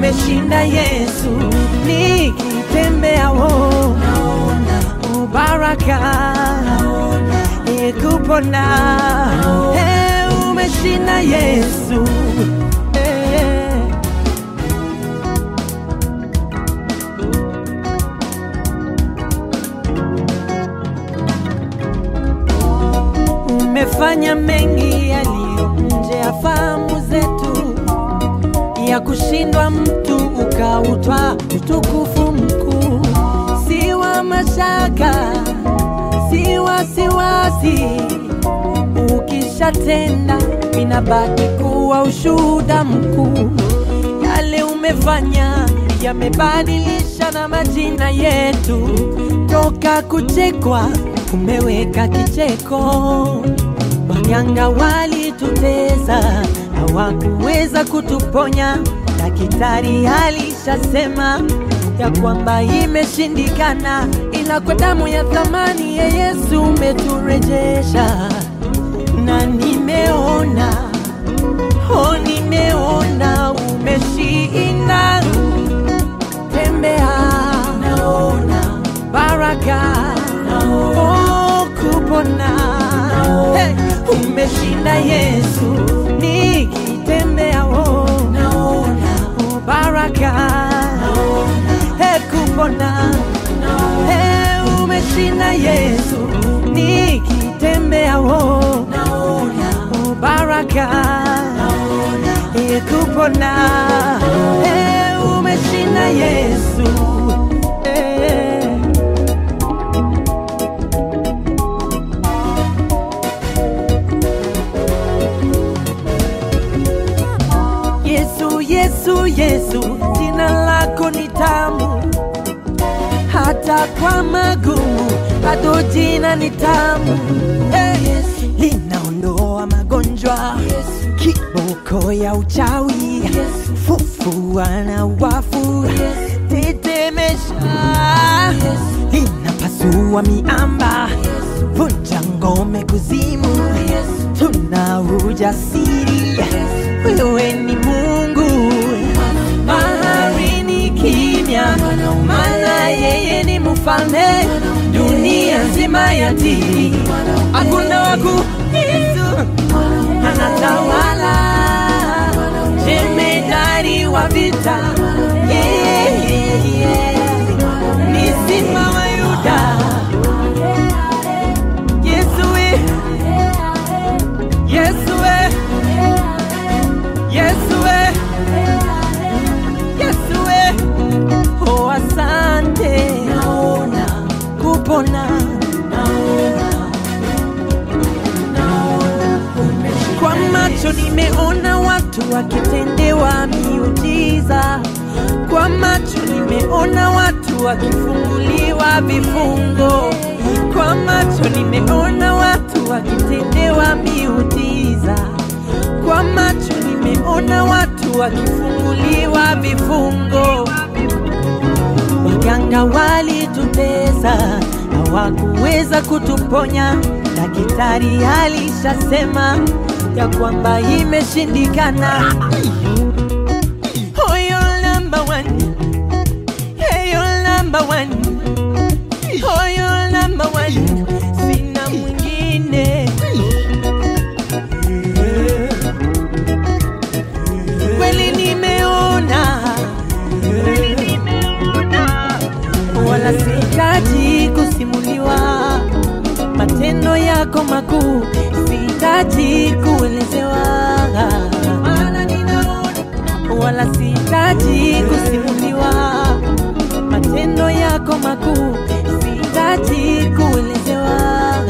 umeshinda Yesu, nikitembea wo naona ubaraka, e kupona, e umeshinda Yesu e. Umefanya mengi yaliyo nje ya fahamu zetu, ya kushindwa mtu ukautwa utukufu mkuu, si wa mashaka, si wasiwasi. Ukishatenda inabaki kuwa ushuhuda mkuu. Yale umefanya yamebadilisha na majina yetu, toka kuchekwa umeweka kicheko. Waganga walitutesa, hawakuweza kutuponya. Daktari alishasema ya kwamba imeshindikana, ila kwa damu ya thamani ya Yesu umeturejesha, na nimeona oh, nimeona umeshinda. Tembea, naona baraka, oh, kupona hey, umeshinda Yesu, nikitembea oh, naona oh, baraka, hey, kupona hey, umeshinda Yesu, nikitembea oh, naona oh, baraka, hey, kupona hey, umeshinda Yesu hey. Yesu, Yesu, Yesu, jina lako ni tamu, hata kwa magumu bado jina ni tamu. Hey, linaondoa magonjwa, kiboko ya uchawi, fufua na wafu, tetemesha, linapasua miamba, vunja ngome kuzimu, tuna ujasiri wewe ni Mungu, bahari ni kimya, maana yeye ni mfalme, dunia nzima yatii, hakuna waku Yesu anatawala, jemedari wa vita, yeah, yeah, yeah. ni simba wa Yuda, Yesu we, Yesu we. Yesu we, Yesu we, oh asante, naona kupona, naona, naona kwa macho nimeona watu wakitendewa miujiza, kwa macho nimeona watu wakifunguliwa vifungo, kwa macho nimeona watu wakitendewa miujiza kwa macho nimeona watu wakifunguliwa vifungo. Waganga walitutesa, hawakuweza kutuponya. Daktari alishasema ya kwamba imeshindikana. Oh, you're number one. Hey, you're number one. Oh, you're number one. Sina mwingine. kweli nimeona, wala sihitaji kusimuliwa matendo yako makuu, sihitaji kuelezewa, maana ninaona, wala sihitaji kusimuliwa matendo yako makuu, sihitaji kuelezewa,